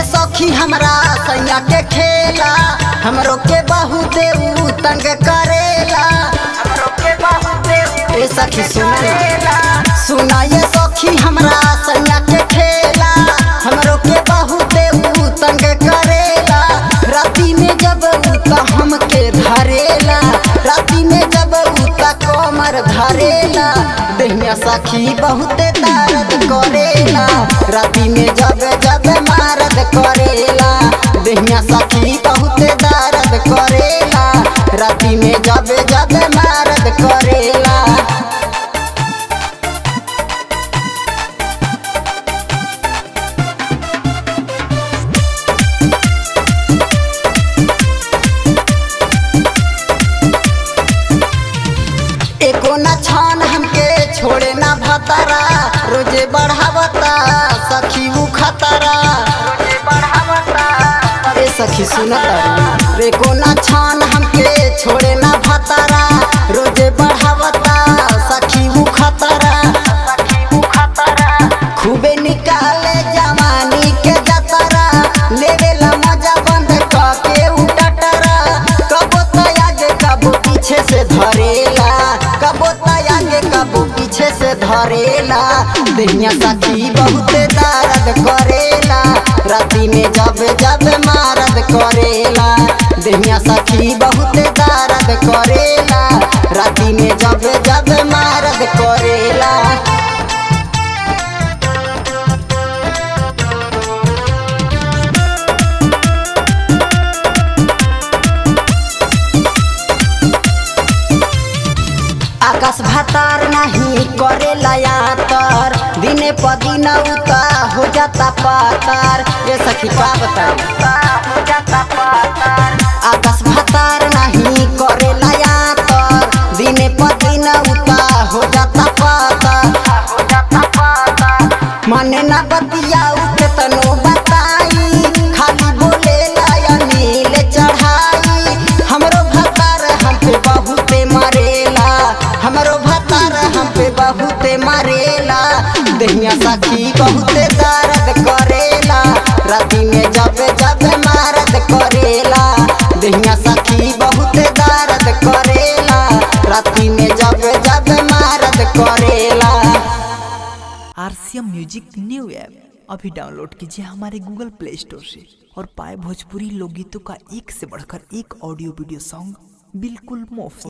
सखी हमरा सैया के खेला हमरो के बहुत ऊ तंग करेला हमरो के बहुत ए सखी सुना सुना ये सखी हमरा सैया के खेला हमरो के बहुत ऊ तंग करेला राती में जब ऊ त हमके धरेला राती में जब ऊ त कमर धरेला देहिया सखी बहुत दर्द करेला राती में जब जब मारद करेला देहिया सखी बहुत दर्द करेला राती में जब जब मारद करेला एको न छान हमके छोड़े ना भतरा रोजे बढ़ावता सखी उ खतरा रोजे बढ़ावता ए सखी सुनता एको न छान हमके छोड़े ना भतरा रोजे बढ़ावता सखी उ खतरा सखी उ खतरा खूबे निकाले जवानी के जतरा लेवेला मजा बंद के उटटरा कबो तो आगे कबो पीछे से धरेला कबो तो आगे कबो पीछे से धरेला देहिया सखी बहुत दर्द करेला राती में जब जब मारद करेला देहिया सखी बहुत दर्द करेला राती में जब जब मारद करेला आकाश भातार नहीं करेला यातर दिने प दिन उता हो जाता पातार ये सखी का बताओ आकाश भातार नहीं करेला यातर दिने प दिन उता हो जाता पातार मने ना बतियाऊ के तनो बताई खाली बोलेला या नील चढ़ाई हमरो भतार हम पे बहुते मरेला हमरो भतार हम पे बहुते मरेला देहिया सखी बहुते दर्द करेला राती में जब जब मारद करेला देहिया सखी बहुते दर्द करेला राती में जब जब मारद करेला आरसीएम म्यूजिक न्यू ऐप अभी डाउनलोड कीजिए हमारे गूगल प्ले स्टोर से और पाए भोजपुरी लोकगीतों का एक से बढ़कर एक ऑडियो वीडियो सॉन्ग बिल्कुल मुफ्त